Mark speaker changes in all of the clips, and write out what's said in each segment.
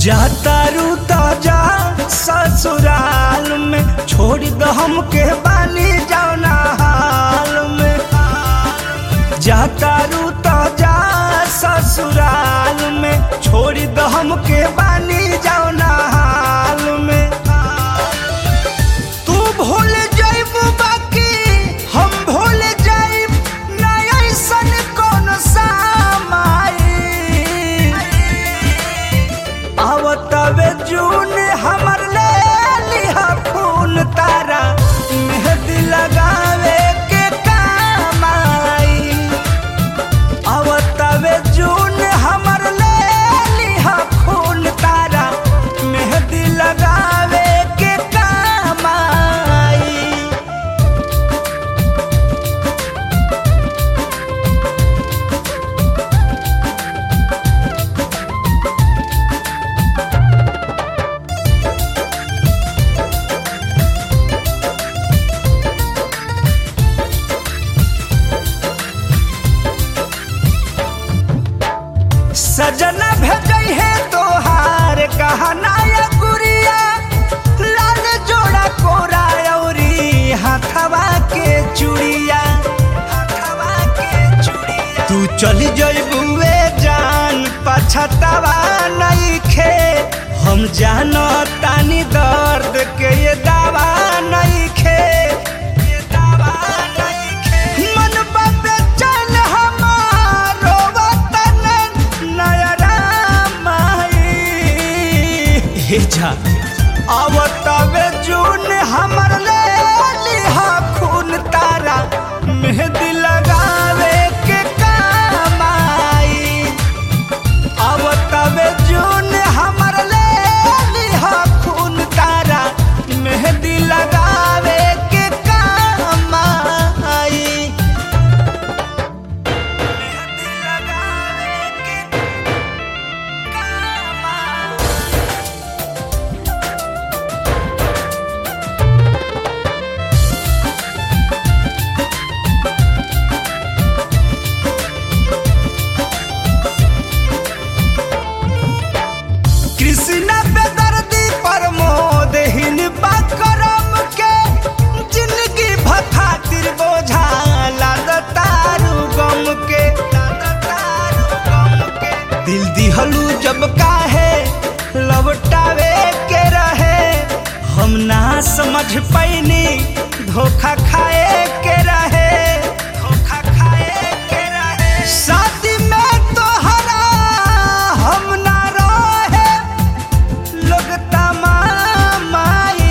Speaker 1: जाता रूता जा ससुराल में छोड़ दो हमके बानी जाना हाल में जाता रूता जा ससुराल में छोड़ दो हमके बानी जाना हाल में तू भूल जाइब बाकी हम भूल जाइब ना ऐसन कौन सामाई आवतवे जून हमर ले लिहा खून तारा मेहंदी लगावे के काम आई आवतवे जून हमर ले लिहा खून तारा मेहंदी लगावे के काम आई सजना भेजई है तोहार कहना या गुड़िया लाल जोड़ा कोरा औरी हाथवा के चूड़िया हाथवा के चूड़िया तू चली जइबुए जान पछतावा नहीं खे हम जानो तानी दर्द के ये दावा नहीं खे ये दावा नहीं खे मन बाबे चल हमारो वतन नयरा माई हे जा आवतवे जून हमर ले लिहा खून तारा मेहंदी लगावे के काम आई आवतवे जून हमर ले लिहा खून तारा मेहंदी लगावे के काम आई मेहंदी लगावे के काम आई कृष्णा बेदर्दी प्रमोद हिन करम के जिंदगी भखातिर बोझा लाद तारू गम के लाद तारू गम के दिल दिहलू जब काहे लौटावे के रहे हम ना समझ पैनी धोखा खाए के रहे धोखा खाए के रहे शादी में तोहरा हम ना रहे लोग तमामाई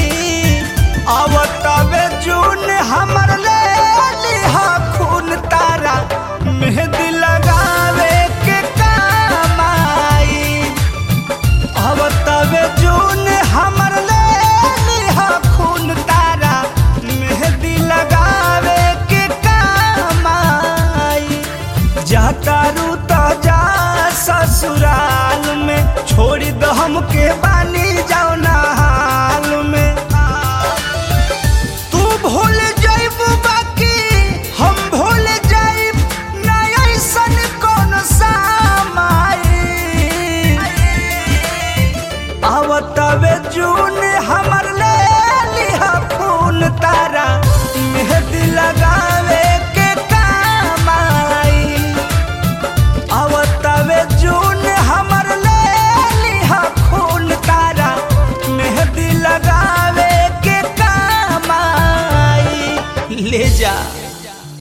Speaker 1: आवतवे जून हमर ले लिहा खून तारा मेहंदी लगावे के काम आई आवतवे जून हमर ले लिहा खून तारा मेहंदी लगावे के काम आई जाता रूता जा ससुराल में छोड़ दो हमके बानी जाओ ना हाल में तू भूल जाइब बाकी हम भूल जाइब ना ऐसन कौन सामाई आवतवे जून हमर ले लिहा खून तारा